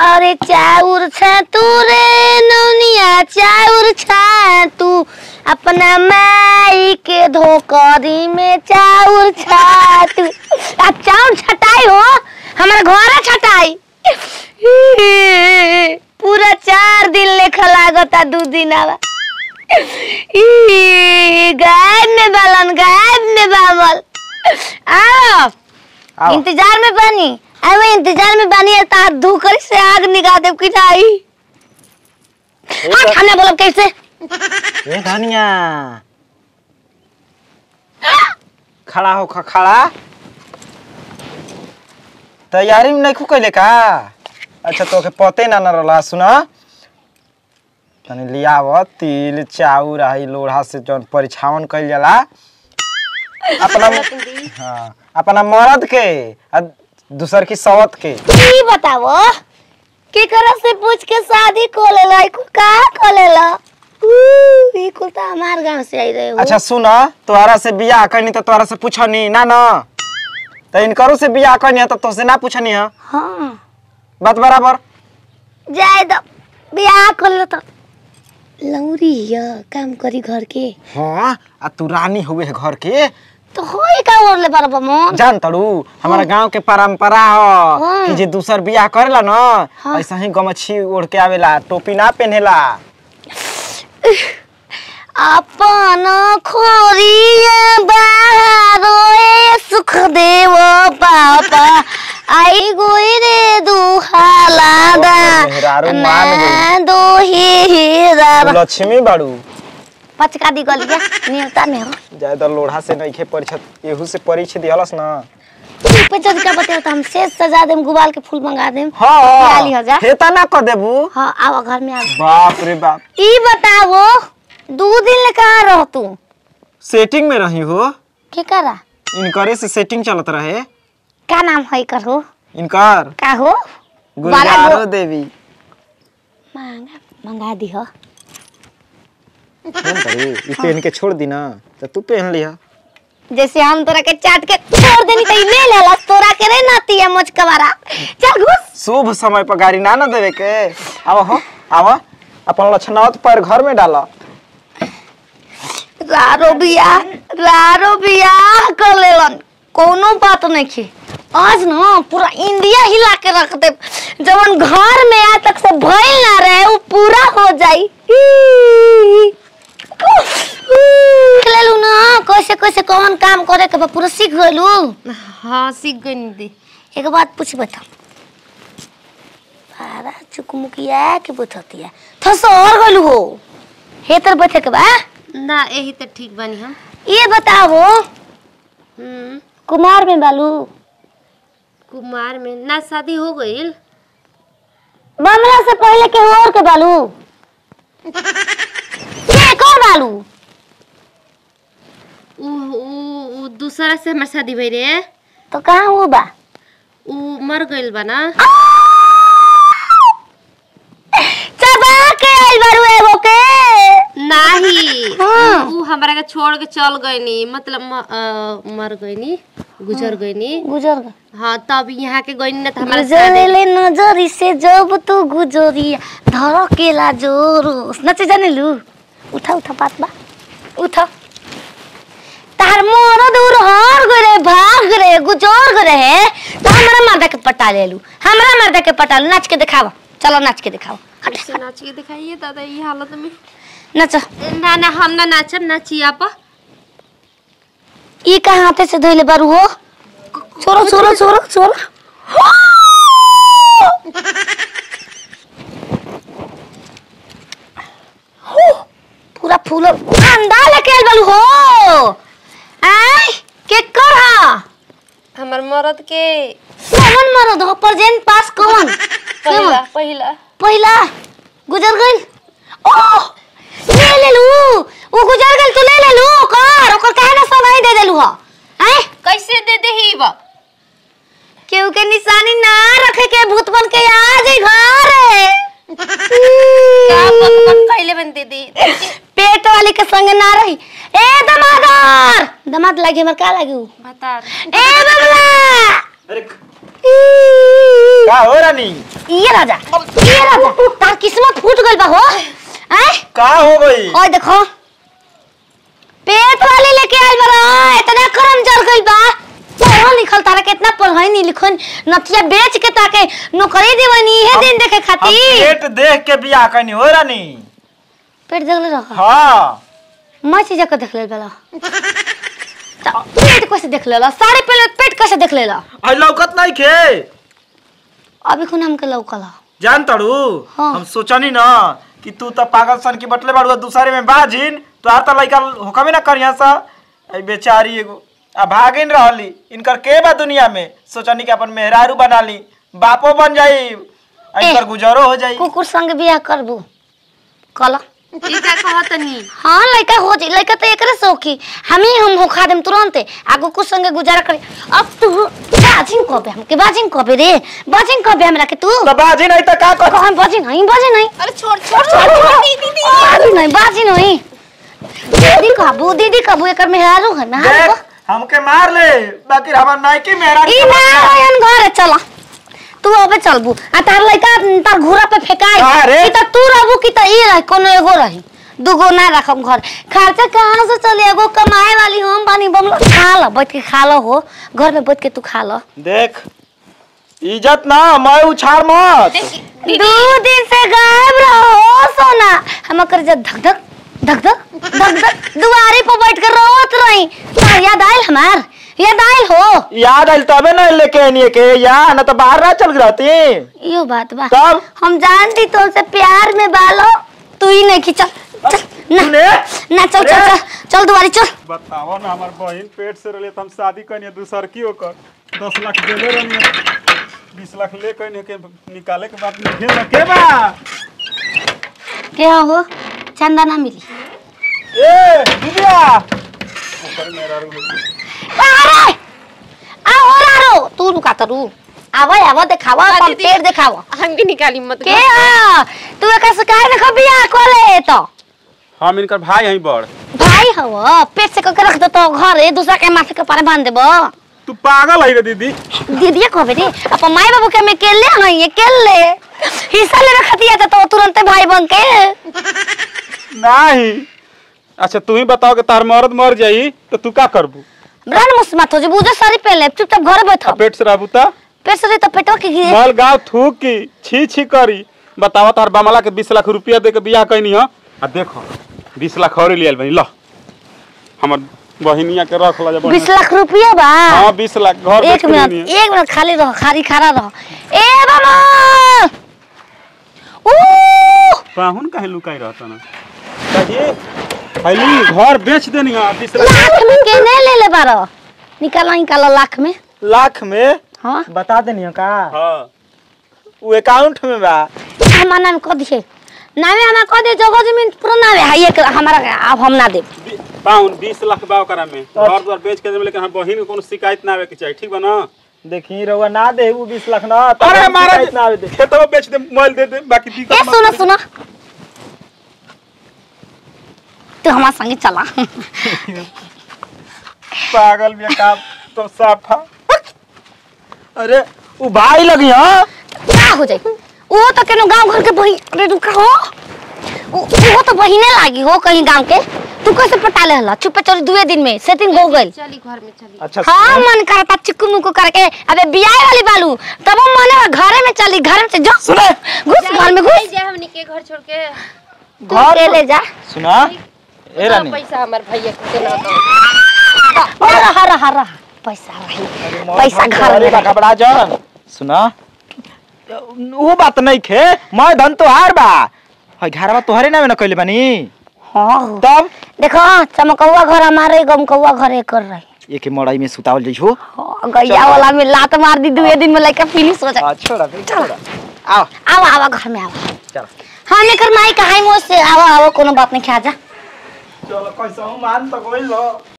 अरे चाउर छातू रे नौनिया चाउर छातू अपना माई के धोकरी में चाउर छातू अब चाउर छटाई हो हमारा घर छटाई पूरा चार दिन लेखा लागता दू दिन आवा गायब में बालन गायब में बाबल आओ आओ इंतजार में बानी आई मैं इंतजार में बानी है तार धूकर से आग निकाल दे कि नहीं हट हमने बोलब कैसे ए धनिया खड़ा हो ख- खड़ा तैयारी में नहीं खू कैले का अच्छा तो के पते ना न रहला सुन तनी लियाव तिल चाउर आई लोढ़ा से जौन परिछावन कइल जाला अपना हाँ अपना मर्द के आ दूसर की सवत के की बताओ के करा से पूछ के शादी को लेला ई कुल का को लेला ऊ, ई कुल तो हमार गांव से आई रहे हो अच्छा सुन तोहरा से बियाह करनी तो तोहरा से पूछनी ना ना तो इनकरो से बियाह करनी तो तोसे ना पूछनी है हाँ बात बराबर जाए दो बियाह कर लो तो लौरी हिया काम करी घर के हाँ आ तू रानी हुए है घर के तो होई का ओरले बरबा मोन जान तड़ू हमारा गांव के परंपरा हो हाँ। कि जे दूसर बियाह करेला ना हाँ। ऐसा ही गमछी ओढ़ के आवेला टोपी ना पहनेला अपन खोरिया बाहरोए सुख देव पापा आई गोई रे दुहाला दा मेहरारू मान गई। ना दो हीरा तू लक्ष्मी बाड़ू पचका दी गलिया नेवता में हो ज्यादा लोढ़ा से नहीं खे परिछत एहू से परिछ दिहलस ना पे चढ़ के बताओ तो हम शेष सजा देम गुबाल के फूल मंगा देम हाँ बयाली हजार। हेता ना कर देबू हाँ आओ घर में आओ बाप रे बाप ई बताओ दो दिन ले कहाँ रह तू सेटिंग में रही हो के करा इनकरे से सेटिंग चलत रहे का नाम है कर हो इनकर का हो गुलजारो गो- देवी मांगा मंगा दी हो कौन करी ई पहन के छोड़ दी ना तो तू पहन लिया जैसे हम तोरा के चाट के छोड़ देनी तो ई ले लेला तोरा के रे नाती है मोच कवारा चल घुस शुभ समय पर गाड़ी ना ना देवे के आवा हो आवा अपन लक्षणावत पर घर में डाला रारो बिया रारो बिया कर लेलन कोनो बात नहीं की आज ना पूरा इंडिया हिला के रख दे जवन घर में आज तक से भइल ना रहे वो पूरा हो जाई लेलू ना कैसे कैसे कौन काम करे के बा पूरा सीख गइलू हाँ सीख गई दी एक बात पूछ बता सारा चुकमुकिया के बुथतिया थस और गइलू हो हे तर बैठे के बा ना यही तो ठीक बनी हम ये बताओ हम्म, कुमार में बालू कुमार में ना शादी हो गई बमला से पहले के और के बालू ये कौन बालू उ, उ, उ दूसरा से हमार शादी भई रे तो कहाँ वो बा उ मर गइल बा ना चबा के आइल बारू एगो के नाही हाँ। उ हमारा के छोड़ के चल गईनी मतलब म, अ, मर गईनी गुजर गईनी गुजर गए हाँ तब यहाँ के गईनी ना तो हमारा गुजर शादी ले नजरी से जब तू गुजरिया धर केला जोरो नचे जाने लू उठा उठा बात बा उठा तार मोरो दूर हर गरे भाग रे गुजर गरे है तो हमारा मर्दा के पटा ले लू हमारा मर्दा के पटा लू नाच के दिखावा चलो नाच के दिखावा हट ऐसे नाच के दिखाइए दादा ये हालत में नाचो ना ना हम ना नाचब नाची आप ई का हाथे से धोइले बारू हो छोरो छोरो छोरो छोरो पूरा फूल अंडा लेके आइल बालू हो आय के कर हा हमार मरद के कौन मरद हो प्रेजेंट पास कौन पहिला पहिला पहिला गुजर गइल ओ ले ले लू वो गुजर गइल तू ले ले लू कर ओकर काहे ना सब दे देलू हो आय कैसे दे दे ही बा केहू के निशानी ना रखे के भूत बन के आ जाई घर का बकबक कैले बन दे दे पेट वाली के संग ना रही ए दमादर दमाद लागी हमर का लागी उ? बता ए बबला अरे का हो रानी ये राजा ये राजा तार किस्मत फूट गइल बा हो हैं का हो गई ओए देखो पेट वाले लेके आइल बा इतना करम जल गइल बा पढ़ल लिखल तारा कितना पढ़ाई नहीं लिखन नथिया बेच के ताके नौकरी देवनी है दिन देखे हम खातिर पेट देख के बियाह कनी हो रानी पेट देख ले रखा हाँ मैं चीज के देख ले बला पेट कैसे देख लेला साड़ी पहले पेट कैसे देख लेला आई लौकत नहीं खे अभी खुन हमके लौकला जान तड़ू हाँ। हम सोचनी ना कि तू तो पागल सन की बटले बाड़ू दूसरे में बाजिन तो आ तो लइका होकबे ना करिया सा आई बेचारी एगो आ भागिन रहली इनकर के बा दुनिया में सोचनी कि अपन मेहरारू बना ली बापो बन जाई आ इनकर गुजारो हो जाई कुकुर संग बियाह करबू कला ई का कहतनी हाँ लड़का हो जाई लड़का तो एकरे सौखी हम ही हम होखा देम तुरंत आगो कुछ संगे गुजारा करे अब तू बाजिन कबे हमके बाजिन कबे रे बाजिन कबे हमरा के तू तो बाजी नहीं तो का कर हम बाजिन नहीं बाजिन नहीं अरे छोड़ छोड़ छोड़ दीदी बाजिन नहीं बाजिन नहीं दीदी कहबू दीदी कहबू एकर मेहरारू है मेहरारू देख हमके मार ले बाकी हमार नाइकी मेहरारू ई के ना बच्चा। होयन घरे चला तू अबे चलबू आ तार लइका तार घोड़ा पे फेकाई का रे? कि त तू रहबू कि त ई रही कोनो एगो रही दूगो ना रखम घर खर्चा कहाँ से चले एगो कमाए वाली हम बानी बमला खा ल बैठ के खा ल हो घर में बैठ के तू खा ल देख इज्जत ना मैं उछाड़ मत दो दिन से गायब रहो सोना हम कर जब धक धक धक धक धक धक दुआरे पर बैठ कर रोत रही तार याद आयल हमार याद आयल हो याद आइल तबे ना लेके आनी के या ना तो बाहर ना चल रहती यो बात बा तब हम जानती तुमसे प्यार में बालो तू ही नहीं खींचा चल ना तूने ना चल चल चल चल दुआरी चल बताओ ना हमार बहन पेट से रहे तो हम शादी करनी दूसर की ओकर दस लाख देले रहनी बीस लाख ले कहनी के निकाले के बाद में भेज के बा क्या हो चंदा ना मिली ए दीदिया अरे आ हो रो तू रुका तो रू आवा आवा देखावा अपन दीदी। पेट देखावा हम भी निकाली मत के हा तू एक शिकायत न कर बिया कोले तो हम इनकर भाई हई बड़ भाई हव पेट से करके रख दे तो घर है दूसरा के माथे के पारे बांध देबो तू पागल है रे दीदी दीदी कहबे रे अपन माई बाबू के में केले हई केले हिस्सा ले रखतिया तो तुरंत भाई बन के नहीं अच्छा तू ही बताओ कि तार मर्द मर जाई तो तू का करबू ब्रांड मुस्मात हो जे बुझे सारी पहले चुपचाप घर बैठ आ पेट से रहबू ता पेट से तो पेटवा के गिरे मल गाँव थूक की छी छी करी बतावा तार बामला के बीस लाख रुपया दे के बियाह कैनी ह आ देखो बीस लाख और लियल बनी लो हमर बहिनिया के रख ला जा बीस लाख रुपया बा हाँ बीस लाख घर एक मिनट एक मिनट खाली रहो खाली खड़ा रहो ए बाबा ऊ पाहुन काहे लुकाई रहता ना कहिए पहली घर बेच देनी है बीस लाख लाख में केने ले ले बारो निकाला निकाला लाख में लाख में हाँ बता देनी का हाँ वो अकाउंट में बा हमारा नाम कह दिए नामे हमारा कह दे जगह जमीन पूरा नाम है ये हमारा अब हम ना दे बी- पाहुन बीस लाख बा ओकरा में घर द्वार बेच के देबे लेकिन हम बहिन के कोनो शिकायत ना आवे के चाहिए ठीक बा ना देखी रहुआ ना दे वो बीस लाख ना तब अरे हम महाराज शिकायत ना आवे दे खेतवा बेच दे मोबाइल दे दे बाकी ए दिक्कत मत सुनो करे। सुनो तू हमारे संगे चला पागल भी काम तो साफा अरे वो भाई लगी हाँ क्या हो जाए वो तो केनो गांव घर के बही अरे रुका हो वो वो तो बहिने लागी हो कहीं गांव के तू कैसे पटा ले हला चुपे चोरी दुए दिन में सेटिंग हो गई चली घर में चली अच्छा हाँ मन करता चिक्कू मुक्कू करके अबे बियाह वाली बालू तब हम मने घरे में चली घर में से जा सुने घुस घर में घुस जाए हमनी के घर छोड़ के तू घर ले ले जा सुना ए दो रानी पैसा हमार भैया को देना दो और रहा रहा रहा पैसा रही पैसा घर में रही। घबरा जान सुना वो बात नहीं खे मैं धन तोहार बा हई घरवा तोहरे नामे न कइले बानी हाँ तब देखो चमकौआ घर हमारे गमकौआ घर एक कर रही एक मड़ाई में सुतावल जइहो हाँ, गैया वाला में लात मार दी दुए दिन में लेकर फिनिश हो जाए आ छोड़ा फिर छोड़ा आओ आओ आओ घर में आओ चल हाँ लेकर माई कहाई मोज से आओ आओ कोनो बात नहीं खा जा चलो कैसा मान तो कोई लो